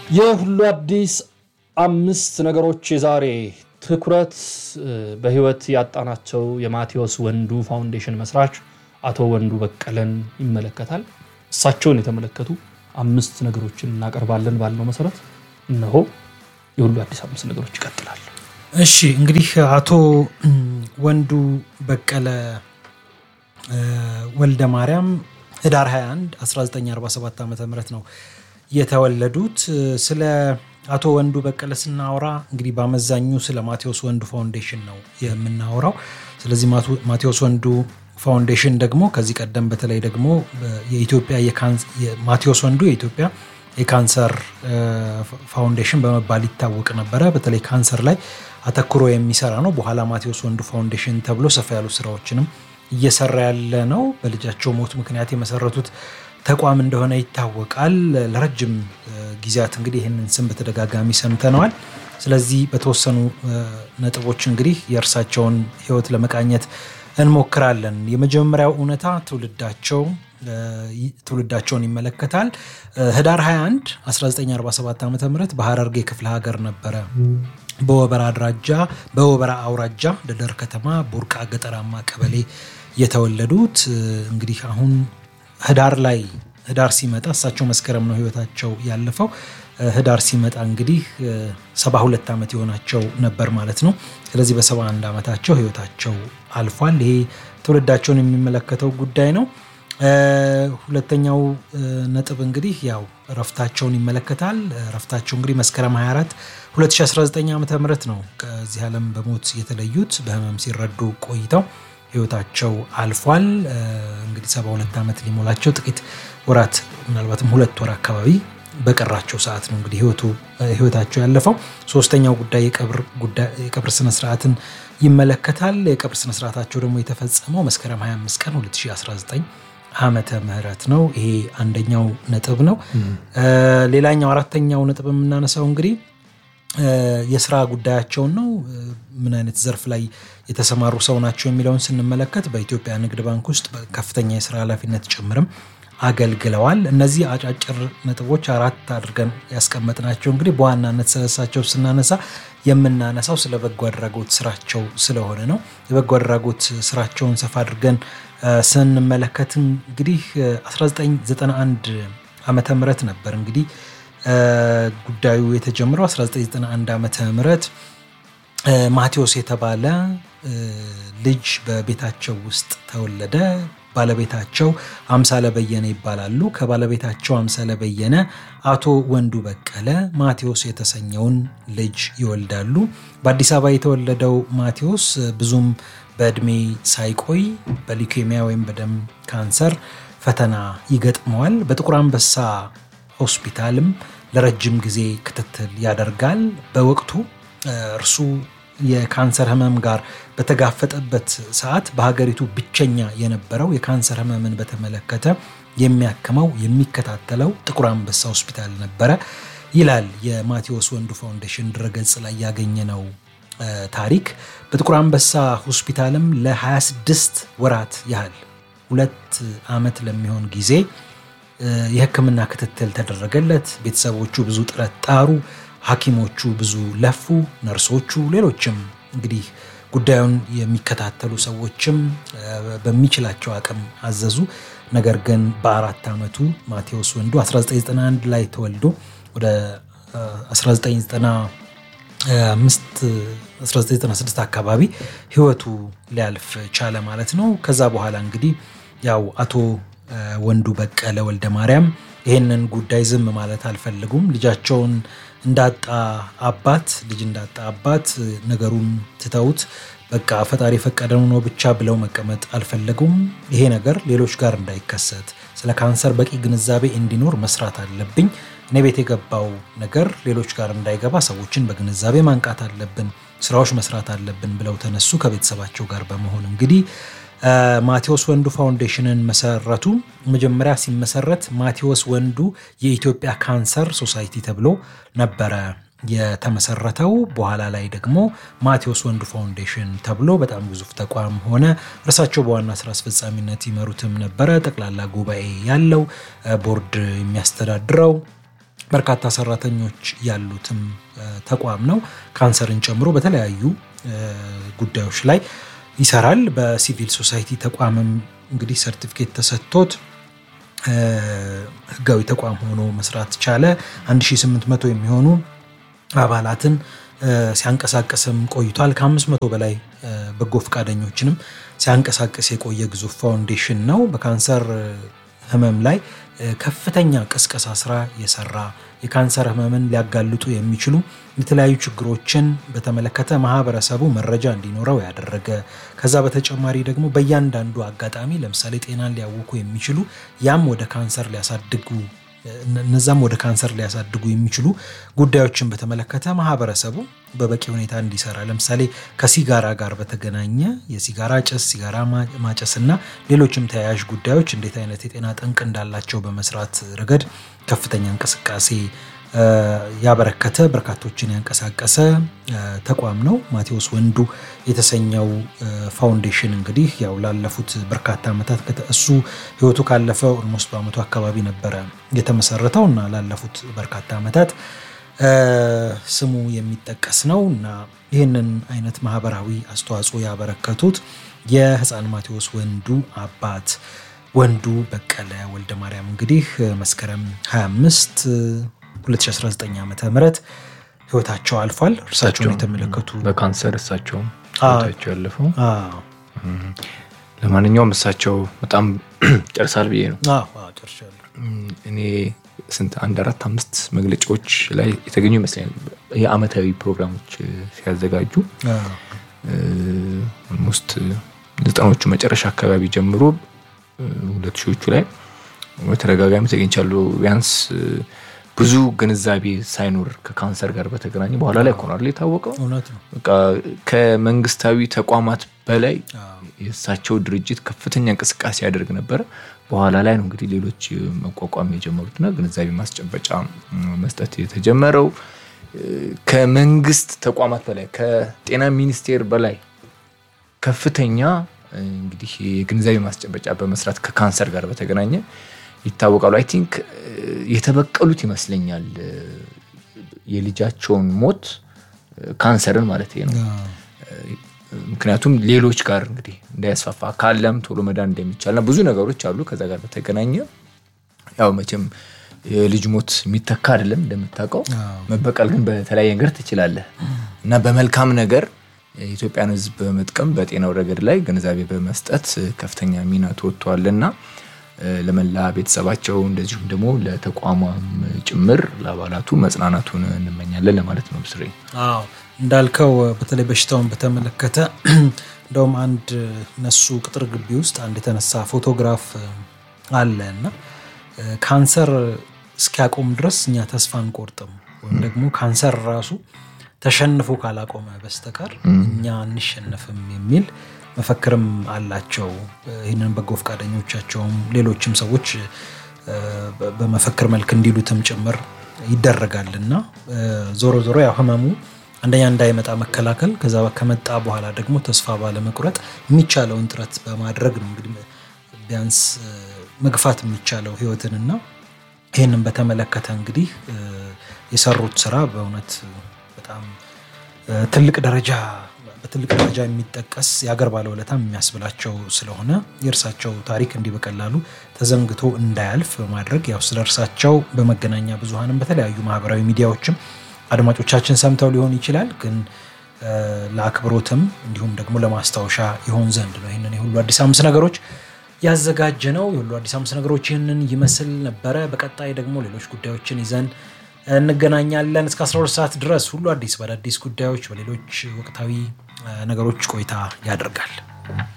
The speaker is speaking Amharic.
የሁሉ አዲስ አምስት ነገሮች የዛሬ ትኩረት በህይወት ያጣናቸው የማቴዎስ ወንዱ ፋውንዴሽን መስራች አቶ ወንዱ በቀለን ይመለከታል። እሳቸውን የተመለከቱ አምስት ነገሮችን እናቀርባለን ባልነው መሰረት እነሆ የሁሉ አዲስ አምስት ነገሮች ይቀጥላል። እሺ እንግዲህ አቶ ወንዱ በቀለ ወልደ ማርያም ህዳር 21 1947 ዓ ም ነው የተወለዱት። ስለ አቶ ወንዱ በቀለ ስናወራ እንግዲህ በአመዛኙ ስለ ማቴዎስ ወንዱ ፋውንዴሽን ነው የምናወራው። ስለዚህ ማቴዎስ ወንዱ ፋውንዴሽን ደግሞ ከዚህ ቀደም በተለይ ደግሞ የኢትዮጵያ ማቴዎስ ወንዱ የኢትዮጵያ የካንሰር ፋውንዴሽን በመባል ይታወቅ ነበረ። በተለይ ካንሰር ላይ አተኩሮ የሚሰራ ነው። በኋላ ማቴዎስ ወንዱ ፋውንዴሽን ተብሎ ሰፋ ያሉ ስራዎችንም እየሰራ ያለ ነው። በልጃቸው ሞት ምክንያት የመሰረቱት ተቋም እንደሆነ ይታወቃል። ለረጅም ጊዜያት እንግዲህ ይህንን ስም በተደጋጋሚ ሰምተነዋል። ስለዚህ በተወሰኑ ነጥቦች እንግዲህ የእርሳቸውን ህይወት ለመቃኘት እንሞክራለን። የመጀመሪያው እውነታ ትውልዳቸው ትውልዳቸውን ይመለከታል። ህዳር 21 1947 ዓ ም በሀረርጌ ክፍለ ሀገር ነበረ በወበራ አድራጃ በወበራ አውራጃ ደደር ከተማ ቡርቃ ገጠራማ ቀበሌ የተወለዱት እንግዲህ አሁን ህዳር ላይ ህዳር ሲመጣ እሳቸው መስከረም ነው ህይወታቸው ያለፈው። ህዳር ሲመጣ እንግዲህ 72 ዓመት የሆናቸው ነበር ማለት ነው። ስለዚህ በ71 ዓመታቸው ህይወታቸው አልፏል። ይሄ ትውልዳቸውን የሚመለከተው ጉዳይ ነው። ሁለተኛው ነጥብ እንግዲህ ያው እረፍታቸውን ይመለከታል። እረፍታቸው እንግዲህ መስከረም 24 2019 ዓ ም ነው ከዚህ ዓለም በሞት የተለዩት በህመም ሲረዱ ቆይተው ህይወታቸው አልፏል። እንግዲህ 72 ዓመት ሊሞላቸው ጥቂት ወራት ምናልባትም ሁለት ወር አካባቢ በቀራቸው ሰዓት ነው እንግዲህ ህይወታቸው ያለፈው። ሶስተኛው ጉዳይ የቀብር ስነስርዓትን ይመለከታል። የቀብር ስነስርዓታቸው ደግሞ የተፈጸመው መስከረም 25 ቀን 2019 ዓመተ ምህረት ነው። ይሄ አንደኛው ነጥብ ነው። ሌላኛው አራተኛው ነጥብ የምናነሳው እንግዲህ የስራ ጉዳያቸውን ነው። ምን አይነት ዘርፍ ላይ የተሰማሩ ሰው ናቸው የሚለውን ስንመለከት በኢትዮጵያ ንግድ ባንክ ውስጥ ከፍተኛ የስራ ኃላፊነት ጭምርም አገልግለዋል። እነዚህ አጫጭር ነጥቦች አራት አድርገን ያስቀመጥናቸው እንግዲህ በዋናነት ስለሳቸው ስናነሳ የምናነሳው ስለ በጎ አድራጎት ስራቸው ስለሆነ ነው። የበጎ አድራጎት ስራቸውን ሰፋ አድርገን ስንመለከት እንግዲህ 1991 ዓመተ ምህረት ነበር እንግዲህ ጉዳዩ የተጀመረው 1991 ዓመተ ምህረት ማቴዎስ የተባለ ልጅ በቤታቸው ውስጥ ተወለደ። ባለቤታቸው አምሳለ በየነ ይባላሉ። ከባለቤታቸው አምሳለ በየነ አቶ ወንዱ በቀለ ማቴዎስ የተሰኘውን ልጅ ይወልዳሉ። በአዲስ አበባ የተወለደው ማቴዎስ ብዙም በእድሜ ሳይቆይ በሊኬሚያ ወይም በደም ካንሰር ፈተና ይገጥመዋል። በጥቁር አንበሳ ሆስፒታልም ለረጅም ጊዜ ክትትል ያደርጋል። በወቅቱ እርሱ የካንሰር ህመም ጋር በተጋፈጠበት ሰዓት በሀገሪቱ ብቸኛ የነበረው የካንሰር ህመምን በተመለከተ የሚያክመው የሚከታተለው ጥቁር አንበሳ ሆስፒታል ነበረ ይላል የማቴዎስ ወንዱ ፋውንዴሽን ድረገጽ ላይ ያገኘነው ታሪክ። በጥቁር አንበሳ ሆስፒታልም ለ26 ወራት ያህል ሁለት ዓመት ለሚሆን ጊዜ የሕክምና ክትትል ተደረገለት። ቤተሰቦቹ ብዙ ጥረት ጣሩ። ሐኪሞቹ ብዙ ለፉ። ነርሶቹ፣ ሌሎችም እንግዲህ ጉዳዩን የሚከታተሉ ሰዎችም በሚችላቸው አቅም አዘዙ። ነገር ግን በአራት ዓመቱ ማቴዎስ ወንዱ 1991 ላይ ተወልዶ ወደ 1996 አካባቢ ህይወቱ ሊያልፍ ቻለ ማለት ነው። ከዛ በኋላ እንግዲህ ያው አቶ ወንዱ በቀለ ወልደ ማርያም ይህንን ጉዳይ ዝም ማለት አልፈልጉም። ልጃቸውን እንዳጣ አባት ልጅ እንዳጣ አባት ነገሩን ትተውት በቃ ፈጣሪ የፈቀደው ነው ብቻ ብለው መቀመጥ አልፈለጉም። ይሄ ነገር ሌሎች ጋር እንዳይከሰት ስለ ካንሰር በቂ ግንዛቤ እንዲኖር መስራት አለብኝ። እኔ ቤት የገባው ነገር ሌሎች ጋር እንዳይገባ ሰዎችን በግንዛቤ ማንቃት አለብን፣ ስራዎች መስራት አለብን ብለው ተነሱ። ከቤተሰባቸው ጋር በመሆን እንግዲህ ማቴዎስ ወንዱ ፋውንዴሽንን መሰረቱ። መጀመሪያ ሲመሰረት ማቴዎስ ወንዱ የኢትዮጵያ ካንሰር ሶሳይቲ ተብሎ ነበረ የተመሰረተው። በኋላ ላይ ደግሞ ማቴዎስ ወንዱ ፋውንዴሽን ተብሎ በጣም ግዙፍ ተቋም ሆነ። እርሳቸው በዋና ስራ አስፈጻሚነት ይመሩትም ነበረ። ጠቅላላ ጉባኤ ያለው ቦርድ የሚያስተዳድረው በርካታ ሰራተኞች ያሉትም ተቋም ነው። ካንሰርን ጨምሮ በተለያዩ ጉዳዮች ላይ ይሰራል። በሲቪል ሶሳይቲ ተቋምም እንግዲህ ሰርቲፊኬት ተሰጥቶት ህጋዊ ተቋም ሆኖ መስራት ቻለ። 1800 የሚሆኑ አባላትን ሲያንቀሳቀስም ቆይቷል። ከ500 በላይ በጎ ፈቃደኞችንም ሲያንቀሳቀስ የቆየ ግዙፍ ፋውንዴሽን ነው። በካንሰር ህመም ላይ ከፍተኛ ቅስቀሳ ስራ የሰራ የካንሰር ህመምን ሊያጋልጡ የሚችሉ የተለያዩ ችግሮችን በተመለከተ ማህበረሰቡ መረጃ እንዲኖረው ያደረገ ከዛ በተጨማሪ ደግሞ በእያንዳንዱ አጋጣሚ ለምሳሌ ጤናን ሊያውኩ የሚችሉ ያም ወደ ካንሰር ሊያሳድጉ እነዛም ወደ ካንሰር ሊያሳድጉ የሚችሉ ጉዳዮችን በተመለከተ ማህበረሰቡ በበቂ ሁኔታ እንዲሰራ ለምሳሌ ከሲጋራ ጋር በተገናኘ የሲጋራ ጭስ፣ ሲጋራ ማጨስ እና ሌሎችም ተያያዥ ጉዳዮች እንዴት አይነት የጤና ጠንቅ እንዳላቸው በመስራት ረገድ ከፍተኛ እንቅስቃሴ ያበረከተ በርካቶችን ያንቀሳቀሰ ተቋም ነው። ማቴዎስ ወንዱ የተሰኘው ፋውንዴሽን እንግዲህ ያው ላለፉት በርካታ ዓመታት እሱ ህይወቱ ካለፈ ኦልሞስት በአመቱ አካባቢ ነበረ የተመሰረተው እና ላለፉት በርካታ ዓመታት ስሙ የሚጠቀስ ነው እና ይህንን አይነት ማህበራዊ አስተዋጽኦ ያበረከቱት የህፃን ማቴዎስ ወንዱ አባት ወንዱ በቀለ ወልደ ማርያም እንግዲህ መስከረም 25 2019 ዓ ም ህይወታቸው አልፏል። እርሳቸውን የተመለከቱ በካንሰር እሳቸውም ህይወታቸው ያለፈው። ለማንኛውም እሳቸው በጣም ጨርሳል ብዬ ነው እኔ ስንት አንድ አራት አምስት መግለጫዎች ላይ የተገኙ ይመስለኛል። የአመታዊ ፕሮግራሞች ሲያዘጋጁ ኦልሞስት ዘጠናዎቹ መጨረሻ አካባቢ ጀምሮ ሁለት ሺዎቹ ላይ በተደጋጋሚ ተገኝቻለሁ። ቢያንስ ብዙ ግንዛቤ ሳይኖር ከካንሰር ጋር በተገናኘ በኋላ ላይ ኮናር የታወቀው በቃ ከመንግስታዊ ተቋማት በላይ የእሳቸው ድርጅት ከፍተኛ እንቅስቃሴ ያደርግ ነበረ። በኋላ ላይ ነው እንግዲህ ሌሎች መቋቋም የጀመሩትና ግንዛቤ ማስጨበጫ መስጠት የተጀመረው። ከመንግስት ተቋማት በላይ ከጤና ሚኒስቴር በላይ ከፍተኛ እንግዲህ የግንዛቤ ማስጨበጫ በመስራት ከካንሰር ጋር በተገናኘ ይታወቃሉ። አይ ቲንክ የተበቀሉት ይመስለኛል የልጃቸውን ሞት ካንሰርን ማለት ነው። ምክንያቱም ሌሎች ጋር እንግዲህ እንዳያስፋፋ ካለም ቶሎ መዳን እንደሚቻልና ብዙ ነገሮች አሉ ከዛ ጋር በተገናኘ ያው መቼም የልጅ ሞት የሚተካ አይደለም እንደምታውቀው። መበቀል ግን በተለያየ ነገር ትችላለህ እና በመልካም ነገር የኢትዮጵያን ሕዝብ በመጥቀም በጤናው ረገድ ላይ ግንዛቤ በመስጠት ከፍተኛ ሚና ተወጥተዋልና ለመላ ቤተሰባቸው እንደዚሁም ደግሞ ለተቋሟም ጭምር ለአባላቱ መጽናናቱን እንመኛለን ለማለት ነው። ብስሬ እንዳልከው በተለይ በሽታውን በተመለከተ እንደውም አንድ እነሱ ቅጥር ግቢ ውስጥ አንድ የተነሳ ፎቶግራፍ አለ እና ካንሰር እስኪያቆም ድረስ እኛ ተስፋ አንቆርጥም ወይም ደግሞ ካንሰር ራሱ ተሸንፎ ካላቆመ በስተቀር እኛ አንሸነፍም የሚል መፈክርም አላቸው። ይህንን በጎ ፈቃደኞቻቸውም ሌሎችም ሰዎች በመፈክር መልክ እንዲሉትም ጭምር ይደረጋል እና ዞሮ ዞሮ ያው ህመሙ አንደኛ እንዳይመጣ መከላከል፣ ከዛ ከመጣ በኋላ ደግሞ ተስፋ ባለመቁረጥ የሚቻለውን ጥረት በማድረግ ነው እንግዲህ ቢያንስ መግፋት የሚቻለው ህይወትንና ይህንን በተመለከተ እንግዲህ የሰሩት ስራ በእውነት በጣም ትልቅ ደረጃ በትልቅ ደረጃ የሚጠቀስ የአገር ባለውለታም የሚያስብላቸው ስለሆነ የእርሳቸው ታሪክ እንዲህ በቀላሉ ተዘንግቶ እንዳያልፍ በማድረግ ያው ስለ እርሳቸው በመገናኛ ብዙኃንም በተለያዩ ማህበራዊ ሚዲያዎችም አድማጮቻችን ሰምተው ሊሆን ይችላል። ግን ለአክብሮትም እንዲሁም ደግሞ ለማስታወሻ ይሆን ዘንድ ነው ይህንን የሁሉ አዲስ አምስት ነገሮች ያዘጋጀ ነው። የሁሉ አዲስ አምስት ነገሮች ይህንን ይመስል ነበረ። በቀጣይ ደግሞ ሌሎች ጉዳዮችን ይዘን እንገናኛለን። እስከ 12 ሰዓት ድረስ ሁሉ አዲስ በአዳዲስ ጉዳዮች በሌሎች ወቅታዊ ነገሮች ቆይታ ያደርጋል።